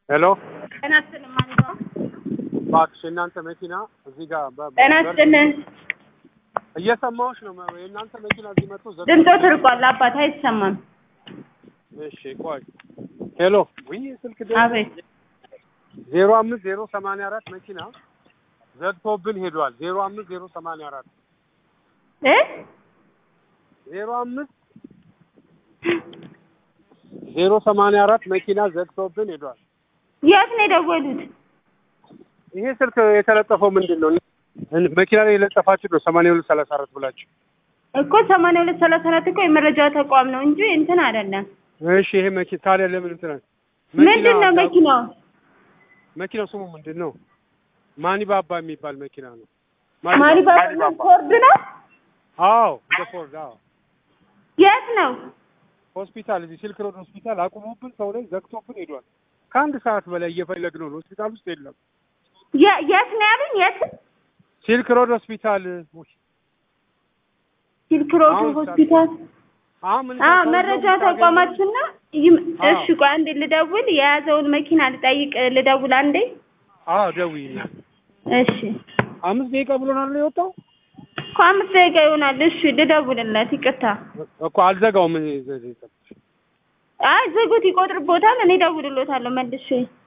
ሄሎ ጤና ይስጥልኝ ማን ነው? እባክሽ የእናንተ መኪና እዚህ ጋር በ- ጤና በ- ይስጥልኝ። እየሰማሁሽ ነው። መ- የእናንተ መኪና እዚህ መጥቶ ዘ- ድምፆ ትርቋል። አባት አይሰማም። እሺ ቆይ ሄሎ ውይ ስልክ አቤት ዜሮ አምስት ዜሮ ሰማንያ አራት መኪና ዘግቶብን ሄዷል። ዜሮ አምስት ዜሮ ሰማንያ አራት እ ዜሮ አምስት ዜሮ ሰማንያ አራት መኪና ዘግቶብን ሄዷል። የት ነው የደወሉት? ይሄ ስልክ የተለጠፈው ምንድን ነው? እን- መኪና ላይ የለጠፋችሁ ነው ሰማንያ ሁለት ሰላሳ አራት ብላችሁ። እኮ ሰማንያ ሁለት ሰላሳ አራት እኮ የመረጃ ተቋም ነው እንጂ እንትን አይደለም። እሺ ይሄ መኪና ታዲያ ለምን እንትን አለ? ምንድን ነው መኪናው? መኪናው ስሙ ምንድን ነው? ማኒባባ የሚባል መኪና ነው። ማኒ ፎርድ ነው? አዎ እንደ ፎርድ አዎ። የት ነው? ሆስፒታል እዚህ ሲልክ ሮድ ሆስፒታል አቁሞብን ሰው ላይ ዘግቶብን ሄዷል። ከአንድ ሰዓት በላይ እየፈለግነው ነው። ሆስፒታል ውስጥ የለም። የ- የት ነው ያሉኝ? የት? ሲልክ ሮድ ሆስፒታል ውይ፣ ሲልክ ሮድ አሁን ሆስፒታል። አሁን ምን አ ሰው መረጃ ነው የምታገኘው? ተቋማችን ነው። ይም- አዎ። እሺ ቆይ አንዴ ልደውል። የያዘውን መኪና ልጠይቅ። ልደውል አንዴ። አዎ ደውይልኝ። እሺ አምስት ደቂቃ ብሎናል ነው የወጣው እኮ አምስት ደቂቃ ይሆናል። እሺ ልደውልለት። ይቅርታ። እኮ አልዘጋውም። እኔ አይ ዝጉት፣ ይቆጥርቦታል። እኔ እደውልሎታለሁ መልሼ